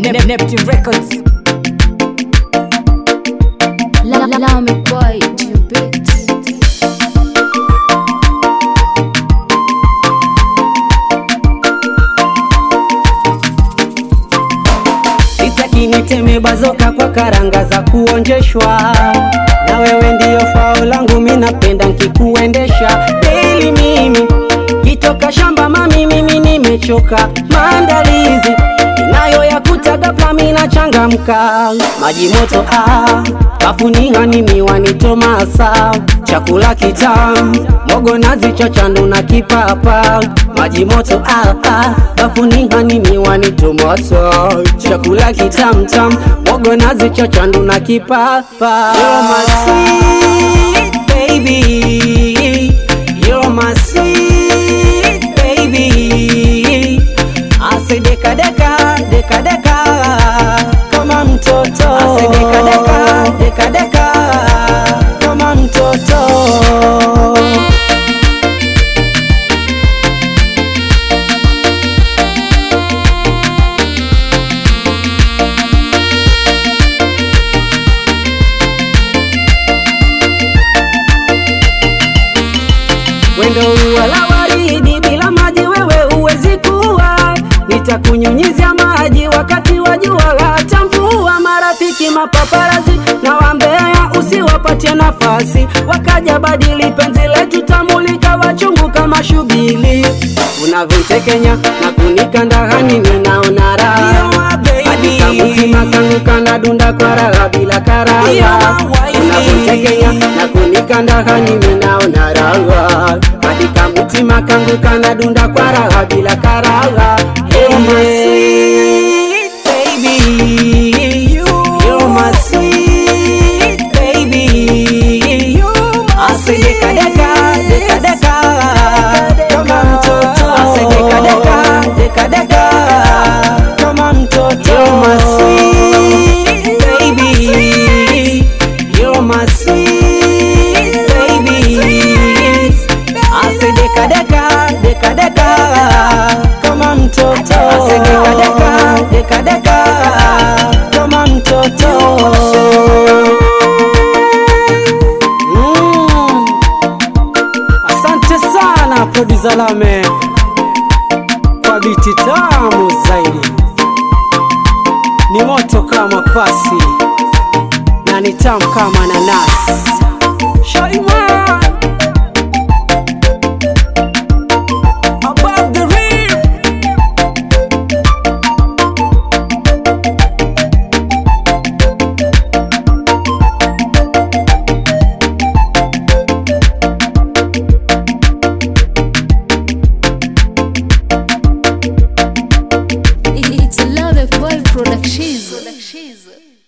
Nep- Neptune Records. La la la me boy, you bitch. Sitaki niteme bazoka kwa karanga za kuonjeshwa, na wewe ndiyo fao langu, mi napenda nkikuendesha daily. Mimi kitoka shamba mami, mimi nimechoka, maandalizi inayo ya kutaga mi nachangamka, maji moto ah, kafunia ni miwani tomasa, chakula kitamu mogo nazi chachandu na kipapa, maji moto ah, ah, kafunia ni miwani tomato, chakula kitamu tamu mogo nazi chachandu na kipapa. You're my sweet baby, you're my sweet baby. Ase deka deka deka deka kama mtoto. Ase deka deka deka deka kama mtoto. Wendo ua la waridi bila maji wewe uwezi kuwa, nitakunyunyizia maji wakati wa jua hata mvua. Marafiki mapaparazi na wambea usiwapatie nafasi, wakaja badili penzi letu, tamulika wachungu kama shubili. Unavyotekenya na kunikanda hani, ninaona raha hadi kamutima kangu kana dunda kwa raha bila karaha. Unavyotekenya na kunikanda hani, ninaona raha hadi kamutima kangu kana dunda kwa raha bila karaha. You're my sweet baby, you're my sweet baby. Ase deka deka deka deka kama mtoto. Ase deka deka deka deka kama mtoto. You're my sweet baby, you're my sweet baby. Ase deka deka deka deka kama mtoto. Ase deka deka deka deka kama mtoto. Mm. Asante sana producer Lame kwa biti tamu zaidi, ni moto kama pasi na ni tamu kama nanasi. Shaiman above the rim. It's a love boy production.